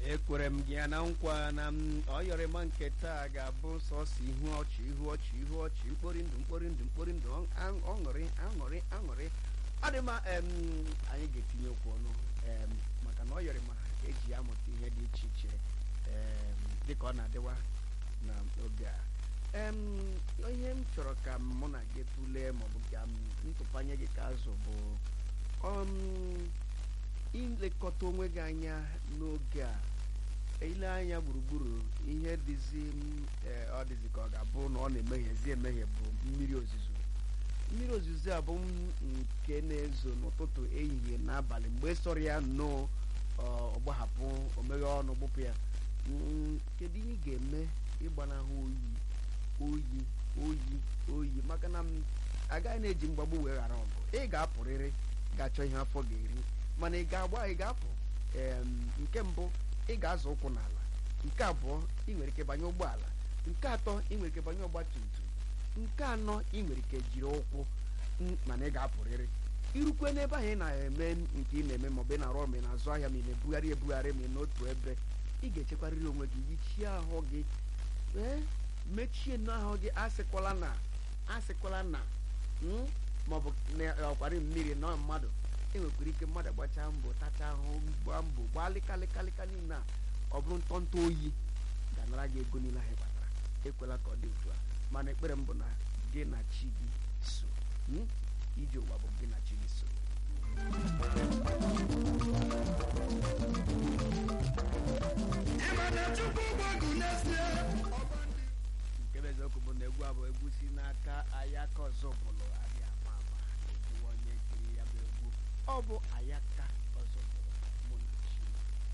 ekwere m gị ya na nkwa na m ọyọrịma nke taa ga-abụ sọsọ ihu ọchị ihu ọchị ihu ọchị mkpori ndụ mkpori ndụ mkpori ndụ ọ- ọṅụrị aṅụrị aṅụrị ọ dị mma em, anyị ga-etinye okwu ọnụ em, maka na ọyọrịma eji ya amụta ihe dị iche iche em, dịka ọ na-adịwa n'oge a em, ihe m chọrọ ka mụ na gị tụlee maọbụ ka m ntụpanye gị ka azụ bụ um, ilekọta onwe gị anya n'oge a ile anya gburugburu ihe dịzi m, eh, ọ dịzi ka ọ ga-abụ na ọ na-emeghezi emehie bụ mmiri ozuzo mmiri ozuzo a bụ m nke na-ezo n'ụtụtụ ehihie n'abalị mgbe sọrọ ya nnọọ ọ gbahapụ omeghe ọnụ gbụpụ ya Mm, kedu ihe ị ga-eme ịgbanahụ oyi oyi oyi oyi maka na m agaghị na-eji mgbagbu wee ghara ọgụ ị ga-apụrịrị ga-achọ ihe afọ ga-eri mana ị ga-agba ị ga-apụ em, nke mbụ ị ga-azụ ụkwụ n'ala nke abụọ ị nwere ike banye ụgbọala nke atọ ị nwere ike banye ọgba tum tum nke anọ ị nwere ike jiri ụkwụ n- mana ị ga-apụrịrị irukwe n'ebe ahụ ị na-eme nke ị na-eme maọbụ ị na-arụ ọrụ ma ị na-azụ ahịa ma ị na-ebugharị ebugharị ma ị n'otu ebe ị ga-echekwarịrị onwe gị yichie ahụ gị ee mechie n'ahụ gị asịkwala na asịkwala na mm, maọbụ na ọkwari mmiri na mmadụ enwekwara ike mmadụ gbachaa mbọ tachaa ahụ gbaa mbọ gbaa lịkalịkalịka niile a ọ bụrụ ntọntọ oyi ga-anara gị ego niile ahụ ị kpatara ekwela ka ọ dị otu a mana ekpere m bụ na gị na chi gị so mm, ije ụwa bụ gị na chi gị so nke bụ eziokwu bụ na egwu a bụ egwu si n'aka ayaka ọzọ bụlụ adị ama ama egwu onye kiri ya bụ egwu ọ bụ ayaka